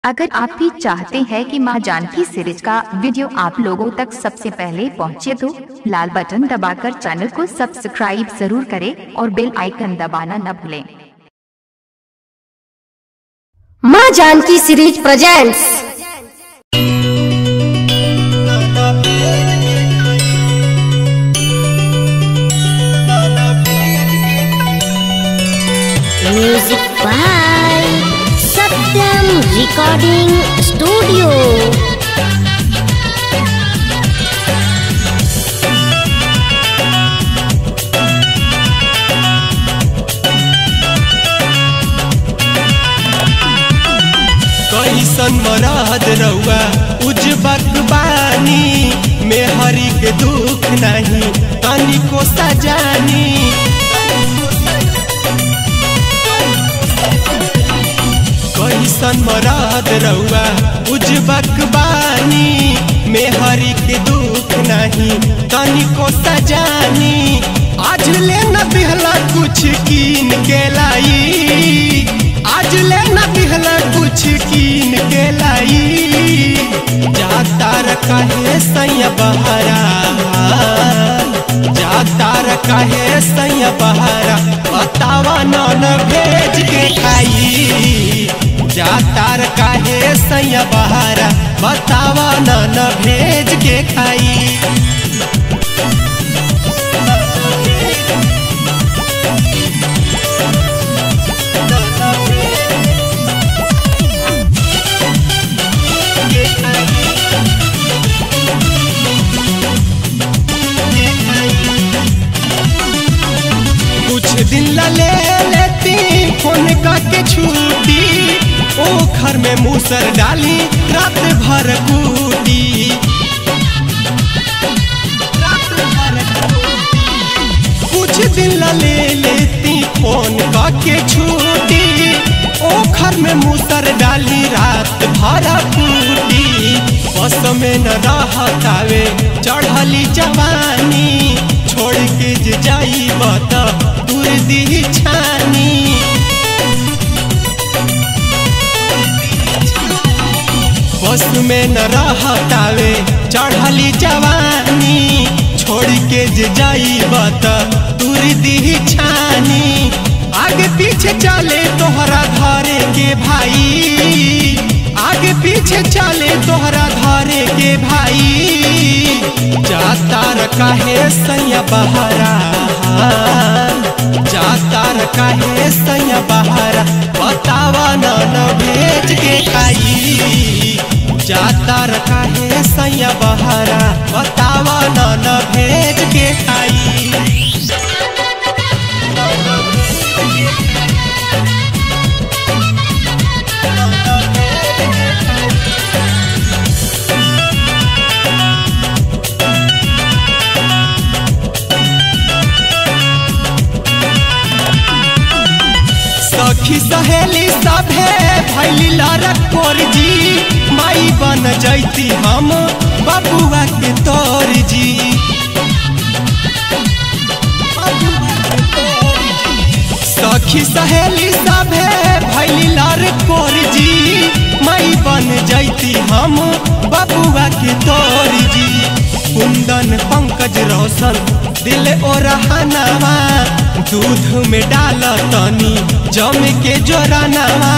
अगर आप भी चाहते हैं कि मां जानकी सीरीज का वीडियो आप लोगों तक सबसे पहले पहुंचे तो लाल बटन दबाकर चैनल को सब्सक्राइब जरूर करें और बेल आइकन दबाना न भूलें Maa Janaki series presents music by Satyam recording studio कैसन मरद रउआ उजबक बानी मेहरी के दुख नहीं तनिको सजानी कैसन मरद रउआ उजबक बानी मेहरी के दुख नहीं तनिको सजानी आज ले न दिहला कुछ कीन के लाई आज ले न दिहला कुछ कीन के लाई जाता रखा है सैया बहरा जाता रखा है सैया बहरा बतावा नन भेज के खाई जाता रखा है सैया बहरा बतावा नन भेज के खाई कुछ दिन ला ले लेती फोन के छूटी ओ घर में मूसर डाली रात भर कूटी कुछ दिन ला ले लेती फोन के छूटी ओ घर में मूसर डाली रात भर कूटी बस में न रहतावे चढ़ली जवानी छोड़ के जे जाई बता दूर दी छानी बस में न रहतावे चढ़ली जवानी छोड़ के जे जाई बता दूर दी छानी आगे पीछे चले तोहरा घरे के भाई आगे पीछे चले तोहरा घरे के भाई जाता रखा है सैया बहरा जाता रखा है सैया बहरा बतावा न न भेज के खाई जाता रखा है सैया बहरा बतावा न न भेज के खाई सखी सहेली सभे भैली लड़कोर जी माई बन जैती हम बबुआ के तोर जी सखी सहेली सभे भैली लड़कोर जी माई बन जैती हम बबुआ के तोर जी कुंदन पंकज रोशन दिल ओ रहनावा दूध में डाल तनी जम के जोरानावा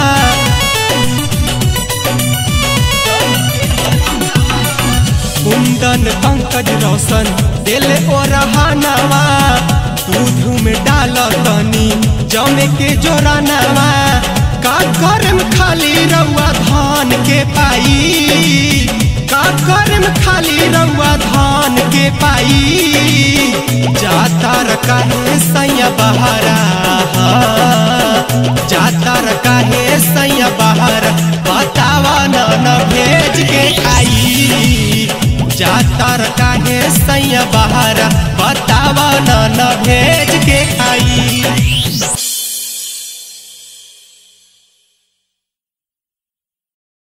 कुंदन पंकज रोशन दिल ओ रहनावा दूध में डाल तनी जम के जोरानावा का करम खाली रउआ धान के पाई का करम खाली रउआ धान के पाई जाता रखा है सैया बहरा जाता रखा है सैया बहरा बतावा न न भेज के खाई जाता रखा है सैया बहरा बतावा न न भेज के खाई